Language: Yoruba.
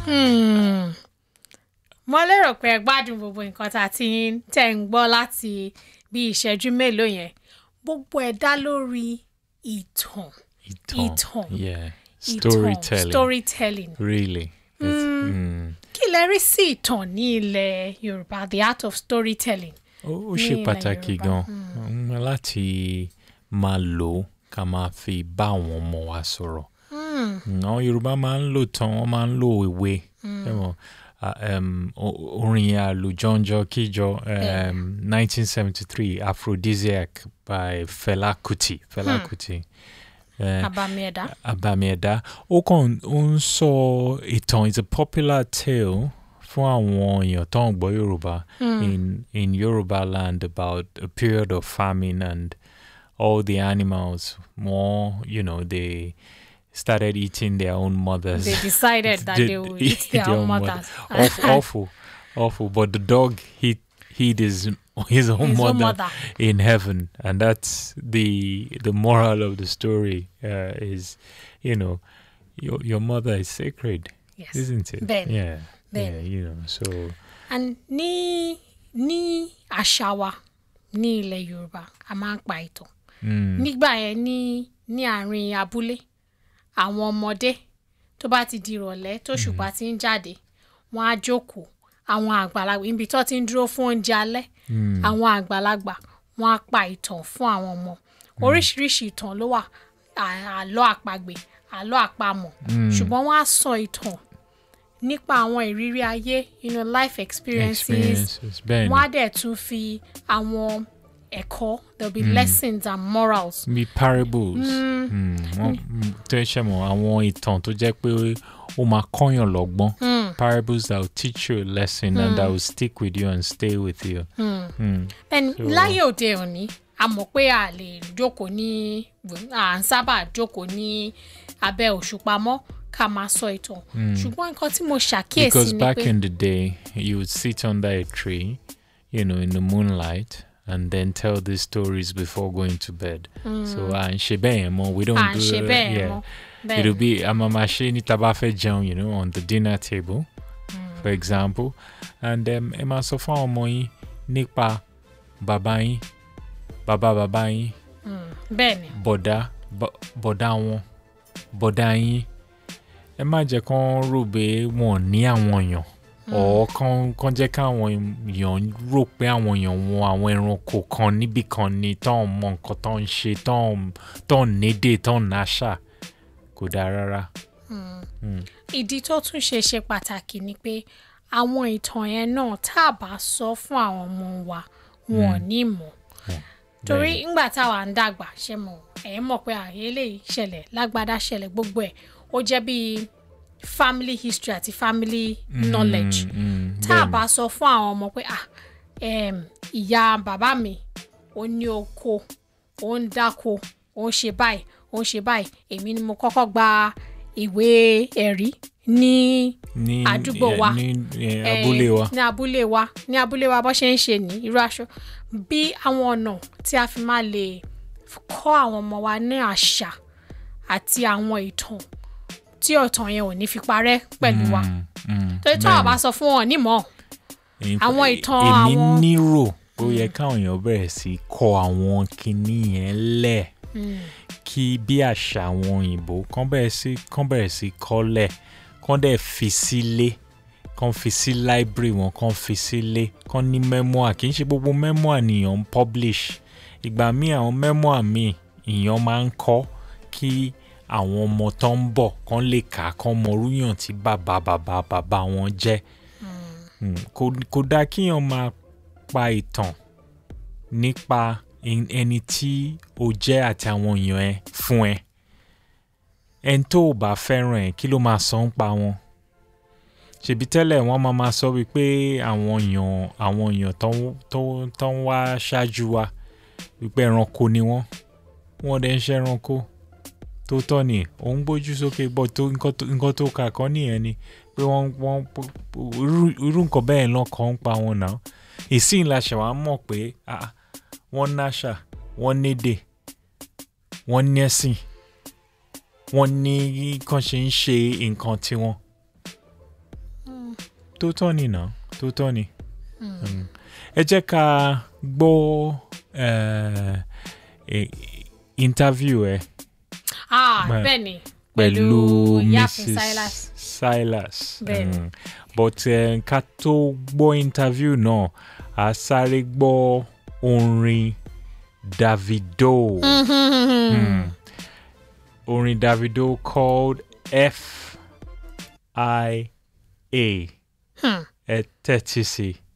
Hmm. mo lérò pé ẹ gbádùn gbogbo nǹkan tá a ti ń tẹ̀ ń gbọ́ láti bí ìṣẹ́jú mélòó yẹn gbogbo ẹ̀ dá lórí ìtàn Ìtàn. Ìtàn. Yeah. ìtàn Storytelling. storytelling Really. It's, mm. kí lẹ rí sí ìtàn ní ilẹ̀ yorùbá the art of storytelling. Ó ó ní ṣe ilẹ̀ pàtàkì Yorùbá. gan mm, láti máa lò ó ká máa fi bá àwọn ọmọ wa sọ̀rọ̀. Mm, Àwọn Yorùbá máa ń lò tán, wọ́n máa ń lò ìwé. Ṣé mo, ah, um, o- orin àlùjọ́njọ́ kíjọ um, 1973 Aphrodisiac by Fela Kuti. Fela Kuti. Eh, abàmì ẹ̀dá. Abami Ẹ̀dá. Ó kàn ó ń sọ ìtàn it's a popular tale fún àwọn èèyàn tó ń gbọ́ Yorùbá in in Yoruba land about a period of famine and all the animals more you know they started eating their own mothers. they decided that they would eat their own mothers. Awful, awful, awful. But the dog hit hid his his own His mother own mother. in heaven, and that's the the moral of the story. Uh, is you know your your mother is sacred, Yes. isn't it? Then- yeah, then. yeah. You know, so and ní ní àṣà wa ní ilẹ̀ yorùbá a máa ń pa ìtàn mm, nígbà yẹn ní ní àárín abúlé àwọn ọmọdé tó bá ti di ìrọ̀lẹ́ tó ṣùpá ti ń jáde wọ́n á jókòó àwọn àgbàlagbà ibi tó ti ń dúró fún oúnjẹ alẹ́ àwọn àgbàlagbà wọ́n á pa ìtàn fún àwọn ọmọ oríṣiríṣi ìtàn ló wà à- àlọ́ àpagbè àlọ́ àpamọ̀ ṣùgbọ́n wọ́n á sọ ìtàn nípa àwọn ìrírí ayé you know, life experiences experiences. Ben, wọ́n á dẹ̀ tún fi àwọn ẹ̀kọ́ there will be lessons and morals. be parables. Mm, wọ́n- mm, tó ṣe mọ̀ àwọn ìtàn tó jẹ́ pé ó máa kọ́yàn lọ́gbọ́n. Parables that will teach you a lesson and that will stick with you and stay with you. Mm. bẹ́ẹ̀ni láyé òde òní a mọ̀ pé a lè jókòó ní à ń sábà jókòó ní abẹ́ òṣùpá mọ́ ká máa sọ ìtàn ṣùgbọ́n nǹkan tí mo ṣàkíyèsí Because ni back pé in the day, you would sit under a tree, you know, in the moonlight, and then tell these stories before going to bed. So, and shebemo, we don't à ń do ṣe bẹ́ẹ̀ yeah. mọ́ It'll bẹ́ẹ̀ be amamashi ni tabafe jẹun, you know, on the dinner table, for example. And um, ẹ máa sọ fún àwọn ọmọ yín nípa bàbá yín, bàbá bàbá yín, bẹ́ẹ̀ ni bọ̀dá bọ̀- bọ̀dá wọn bọ̀dá yín ẹ má jẹ́ kán rò pé wọn ò ní àwọn èèyàn ọ̀ kán kán jẹ́ káwọn èèyàn rò pé àwọn èèyàn wọn àwọn ẹranko kan níbì kan ni tán mọ nǹkan tán ń ṣe tán tán nédè tán náṣà kò dáa rárá. ìdí tó tún ṣe ṣe pàtàkì ni pé àwọn ìtàn yẹn náà tá a bá sọ fún àwọn ọmọ wa wọn ò ní mọ̀ torí ńgbà táwa ń dàgbà ṣe mọ̀ ẹ̀ mọ̀ pé àyè lè ṣẹlẹ̀ lágbádá ṣẹlẹ̀ gbogbo ẹ̀ ó jẹ́ bíi family history àti family knowledge Mm, tá a bẹ́ẹ̀ni. bá sọ fún àwọn ọmọ pé ah em, ìyá bàbá mi ó ní oko ó ń dáko ó ń ṣe báyìí ó ń ṣe báyìí èmi ni mo kọ́kọ́ gba ìwé ẹ̀rí ní ní àdúgbò eh, wa. ní eh, eh, abúlé wa. ní abúlé wa ní abúlé wa bó ṣe ń ṣe ní irú aṣọ bí àwọn ọ̀nà tí a fi máa lè kọ́ àwọn ọmọ wa ní àṣà àti àwọn ìtàn tí ọ̀tàn yẹn ò ní fi parẹ́ pẹ̀lú wa Mm, mm, torí tí wọ́n bá sọ fún wọn nímọ̀ In- Àwọn ìtàn èmi àwọn- nírò ó yẹ káwọn èèyàn bẹ̀rẹ̀ sí kọ àwọn kinní yẹn lẹ̀ kí bí àṣà àwọn òyìnbó kán bẹ̀rẹ̀ sí kán bẹ̀rẹ̀ sí kọ́lẹ̀ kán dẹ̀ fi sílé kán fi sí library wọn kán fi sílé kán ní memoir kì í ṣe gbogbo memoir nìyàn ń publish ìgbà míì àwọn memoir míì ìyàn máa ń kọ́ kí àwọn ọmọ tó ń bọ̀ kán lè kà á kán mọ orúyàn tí bàbá bàbá bàbá wọn jẹ́ Mm, kò kò dáa kíyàn máa pa ìtàn nípa en- ẹni tí o jẹ́ àti àwọn èèyàn ẹ fún ẹ ẹni tó o bá fẹ́ràn ẹ kí ló máa sọ ń pa wọn ṣèbí tẹ́lẹ̀ wọ́n máa máa sọ wípé àwọn èèyàn àwọn èèyàn tó ń- tó ń- tó ń wá ṣáájú wa wípé ẹranko ni wọ́n wọ́n dẹ̀ ń ṣe ẹranko tó tọ́ ni òun gbójú sókè bọ́ tó nǹkan tó- nǹkan tó kà kọ́ nìyẹn ni pé wọ́n wọ́n irú- irú nǹkan bẹ́ẹ̀ náà kàn ń pa wọn náà ìsìn la ṣe wàá mọ̀ pé ah, wọ́n náṣà wọ́n nédè wọ́n nẹ́sìn wọ́n ní kàn ṣe ń ṣe nǹkan tiwọn tó tọ́ ni nà tó tọ́ ni. Mm. ẹ jẹ́ ká gbọ́ eh, eh, interview ẹ ah Bẹ́ẹ̀. bẹ́ẹ̀ ni pẹ̀lú Ìyáàfin Mrs. Silas Silas. Bẹ́ẹ̀ ni. Mm. but eh, ká tó gbọ́ interview náà a sáré gbọ́ orin Davido. Mm. Orin Davido called F I A. Hmm. Ẹ tẹ́tí sí i.